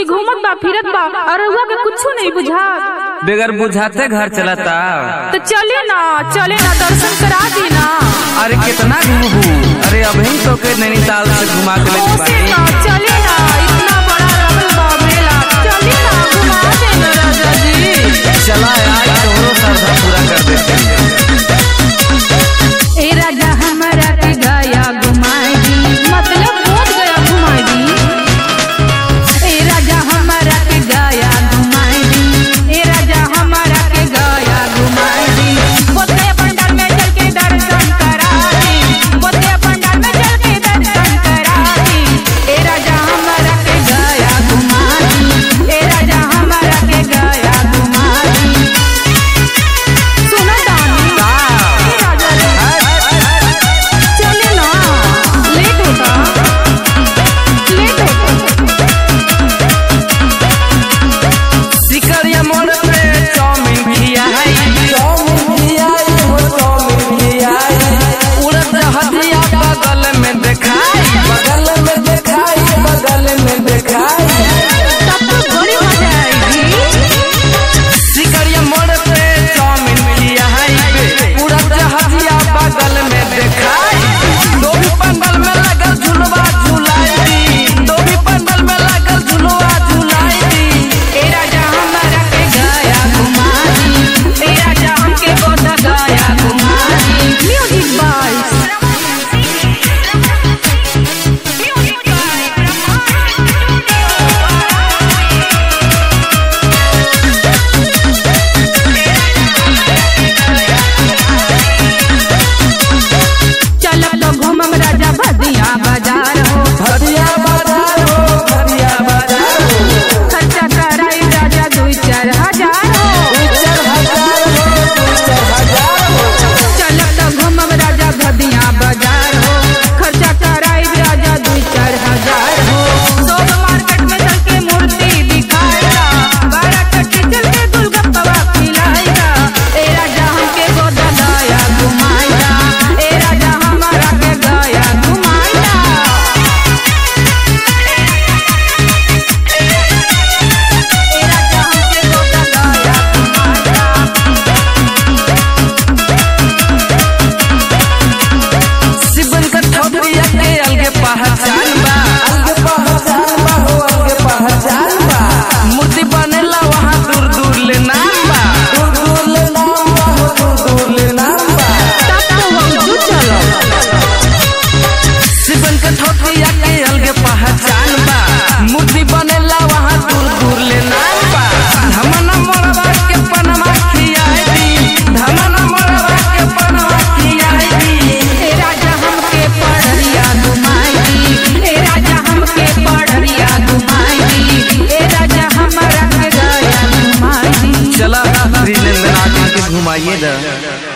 कोई घूमत बा फिरत बा और रउआ के कुछ नहीं बुझा बेगर बुझाते घर चलता तो चले ना चले ना दर्शन करा दी ना अरे कितना घूमू अरे अभी तो के नैनीताल से घुमा के लेके ओसे बानी ना चले ना इतना बड़ा रमल बा मेला चले ना घुमा देना राजा जी चला यार तोरो श्रद्धा पूरा कर देते ए राजा हमारा के गया घुमाई दी मतलब बोध गया घुमाई दी ए राजा हमारा के गया घुमाई दी ए राजा हमारा के गया घुमाई दी बोते पंडाल में चल के दर्शन करा दी बोते पंडाल में चल के दर्शन करा दी ए राजा हमारा के गया घुमा दी ए राजा हमारा के गया घुमा दी सुना दानी ए राजा रे चले ना लेट होता लेट होता सिकरिया मोड़ पे चाउमीन खियाई उड़द हदिया बगल में देखाई तब तो बड़ी मजा आएगी सिकरिया मोड़ पे चाउमीन खियाई उड़द हदिया बगल में देखाई दो भी पंडल में लगल झुलवा झुलाई दी दो भी पंडल में लगल झुलवा झुलाई दी ए राजा हमारा के गया घुमा दी ए राजा हमके गोदा गया घुमा दी म्यूजिक बॉयज चलब तो घूमम राजा भदिया बाजार हो खर्चा कराई राजा दुई चार हजार हो चलब तो घूमम राजा भदिया बाजार हो खर्चा कराई राजा दुई चार हजार हो सोब मार्केट में चल के मूर्ति दिखाएगा बारह कट्टी चल के गोलगप्पा खिलाएगा ए राजा हमके गोदा गया घुमाएगा ए राजा हमारा के गया घुमाएगा ए राजा हमके गोदा गया घुमाएगा शिवन का ठौरिया के अलगे पहचान बा मूर्ति बनेला वहाँ दूर दूर ले नाम बा तब तो हम जो चलो शिवन का ठौरिया के अलगे पहचान बा मूर्ति बनेला वहाँ दूर दूर ले नाम बा धमना मोरवा के पनमा खियाई दी धमना मोरवा के पनमा खियाई दी ए राजा हमके पढ़रिया घुमाई दी ए राजा हमके पढ़रिया घुमाई दी ए राजा हमारा के गया घुमाई दी चला श्री नंदनाथ के घुमाइए दा